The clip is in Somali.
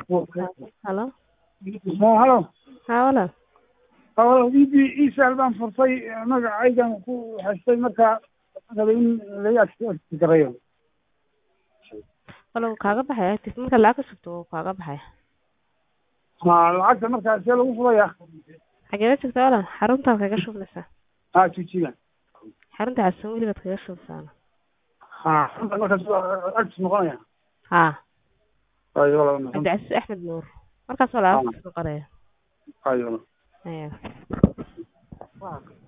halo Ma halo haa walaal halo ibi isaal baan furtay magacaygan ku haystay marka rabay in laga gareeyo walaal wuu kaaga baxaya active marka lacag ka sugto wuu kaaga baxaya ma lacagta markaa see lagu furaya xageeda joogtaa walaal xaruntaad kaga shubmaysaa ha jijiga xarunta xasan weli baad kaga shubmaysaa ha markaas actis noqonaya haa ayo walaal cabdicasiis axmed nuur markaas walaal active noqonaya ayo Ayaa.